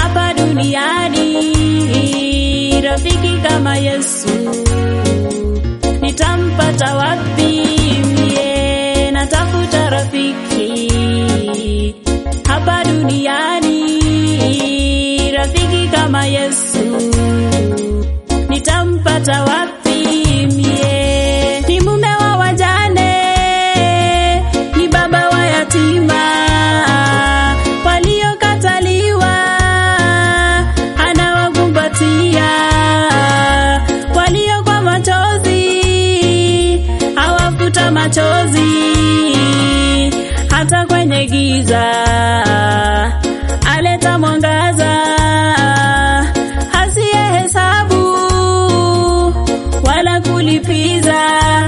hapa duniani, rafiki kama Yesu nitampata wapi? Mie natafuta rafiki hapa duniani, rafiki kama Yesu nitampata wapi? Mie ni mume wa wajane, ni baba wa yatima waliokataliwa, anawakumbatia walio kwa machozi, awafuta machozi hata kwenye giza aleta mwangaza, hasiye hesabu wala kulipiza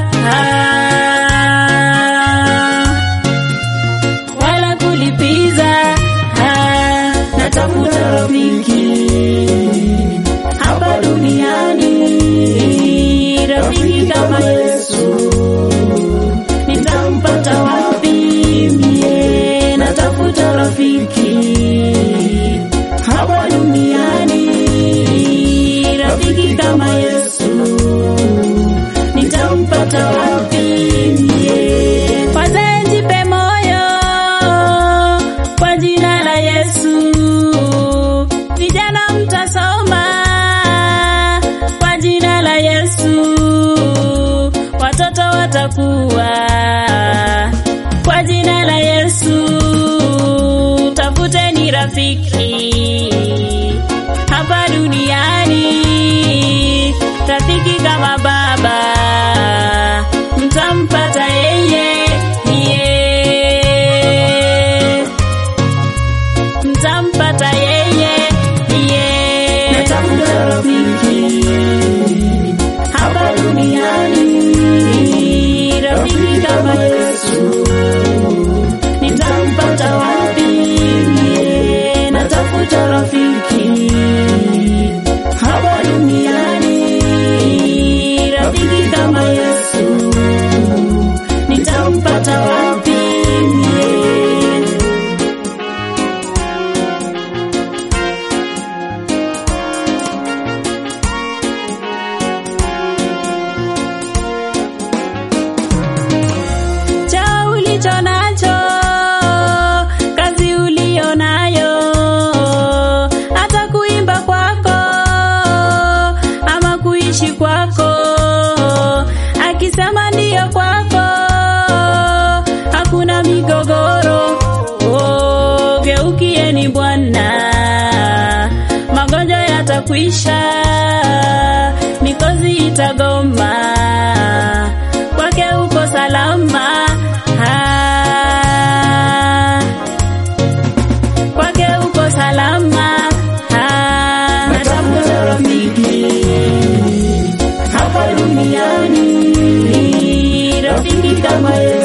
wala kulipiza. Natafuta rafiki hapa duniani, rafiki kama Yesu nitampata wapi? Mie natafuta rafiki hapa duniani, rafiki kama Yesu nitampata wapi? Mie wazee, jipe moyo kwa jina la Yesu. Vijana mtasoma kwa jina la Yesu, watoto watakuwa kwa jina la Yesu. Tafuteni rafiki hapa duniani, rafiki kama baba, mtampata yeye, yeye mtampata yeye, yeye. Natafuta rafiki hapa duniani, rafiki kama Yesu nitampata wapi? Mie natafuta rafiki hapa duniani, rafiki kama Yesu nitampata wapi? Mie cha ulicho nacho, kazi ulio nayo, hata kuimba kwako ama kuishi kwako, akisema ndiyo kwako, hakuna migogoro. Oh, geukieni Bwana, magonjwa yatakwisha, mikozi itagoma, kwake uko salama. Ah, kwake uko salama. Ah, natafuta rafiki hapa duniani, rafiki kama Yesu